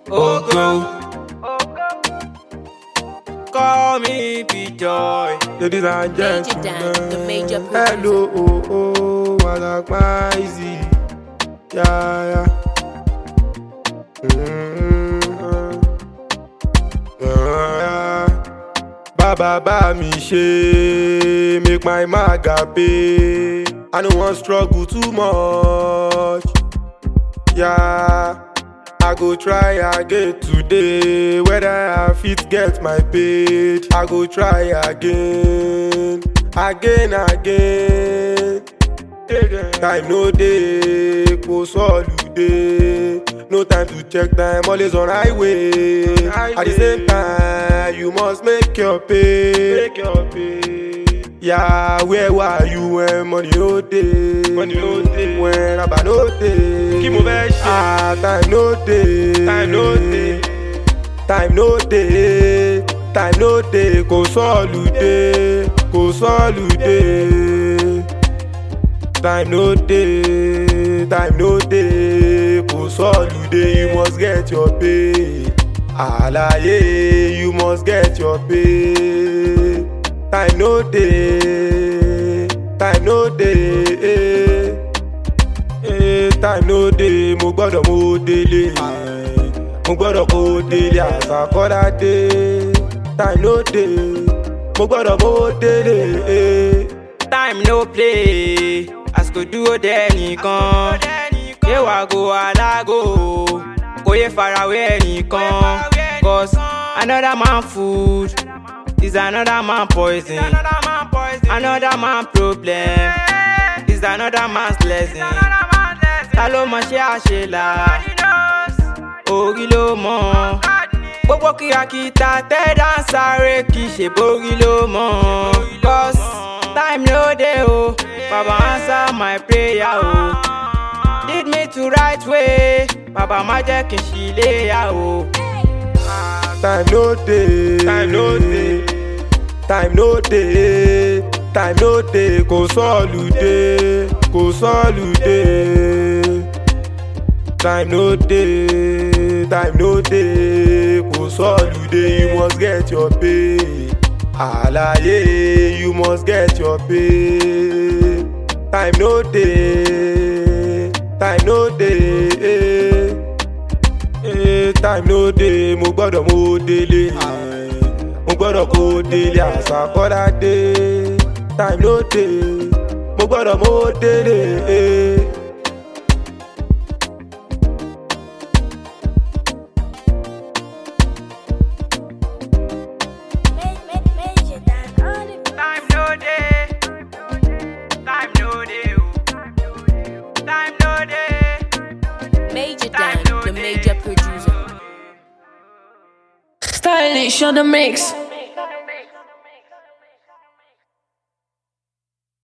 Ogo. Call me P-Joy. Ladies and Dan, gentlemen, the major hello, oh, oh, I like my easy, yeah, yeah. Mm-hmm. Yeah. Baba ba mi ṣe, make my maga pay. I no wan struggle too much. Yeah, I go try again today. Whether I fit get my page, I go try again, again, again. Time no dey, kò sọ́ọ̀lùdé. No time to check time, always on highway. At the same time, you must make your pay. Make your pay. Yeah, where were you when money no dey? Money no dey. When raba no dey. Kí mo fẹ́ ṣe? Ah, time no dey. Time no dey. Time no dey. Time no dey. Kò sọ́ọ̀lùdé. Kò sọ́ọ̀lùdé. Time no dey, time no dey, kò sọ́ọ̀lùdé, you must get your pay. Àlàyé, you must get your pay. Time no dey, time no dey, eh. Eh, time no dey, mo gbọ́dọ̀ mo délé. Mo gbọ́dọ̀ kó délé àsàkọ́dá dé. Time no dey, mo gbọ́dọ̀ mo délé. Eh. Time no play, àsìkò dúró dé ẹnìkan. Ṣé wàá go alágo? Kò yé farawé ẹnìkan. Cause another man food is another man poison. Another man problem is another man's blessing. Ta ló mọ ṣé àṣelà? Orí ló mọ̀. Gbogbo kìràkìtà tẹ́dá ń sáré kì í ṣe borí ló mọ̀. Cause time no dey o, Baba answer my prayer o. Lead me to right way, Baba má jẹ́ kí n ṣì léyà o. Time no dey. Time no dey. Time no dey. Time no dey. Kò sọ́ọ̀lùdé. Kò sọ́ọ̀lùdé. Time no dey. Time no dey. Kò sọ́ọ̀lùdé. You must get your pay. Àlàyé, you must get your pay. Time no dey. Time no dey. Eh. Eh, time no dey mo gbọ́dọ̀ mo délé mo gbọ́dọ̀ kó délé àṣàkọ́dá dé time no dey mo gbọ́dọ̀ mo délé. Eh. Major Dan, all the Time no dey. Time no dey o. Time no dey. Major Dan, the major producer. Stylish on the mix.